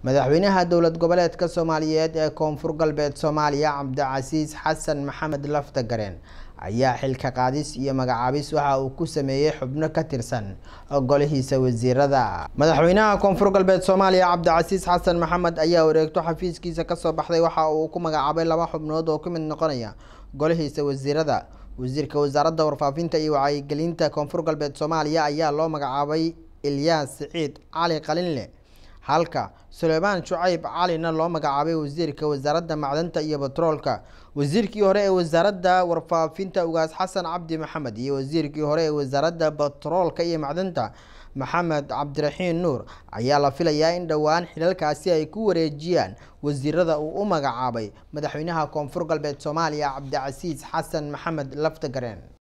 madaxweynaha dowlad goboleedka soomaaliyeed ee koonfur galbeed soomaaliya cabdicasiis xasan maxamed laftagareen ayaa xilka qaadis iyo magacaabis waxa uu ku sameeyey xubno ka tirsan golihiisa wasiirada madaxweynaha koonfur galbeed soomaaliya cabdicasiis xasan maxamed ayaa wareegto xafiiskiisa kasoo baxday waxa uu ku magacaabay laba xubnood oo ka mid noqonaya golihiisa wasiirada wasiirka wasaaradda warfaafinta iyo wacyigelinta koonfur galbeed soomaaliya ayaa loo magacaabay ilyaas siciid cali qalinle halka suleymaan shucayb calina loo magacaabay wasiirka wasaaradda macdanta iyo batroolka wasiirkii hore ee wasaaradda warfaafinta ugaas xasan cabdi maxamed iyo wasiirkii hore ee wasaaradda batroolka iyo macdanta maxamed cabdiraxiin nuur ayaa la filayaa in dhowaan xilalkaasi ay ku wareejiyaan wasiirada uu u magacaabay madaxweynaha koonfur galbeed soomaaliya cabdicasiis xasan maxamed laftagareen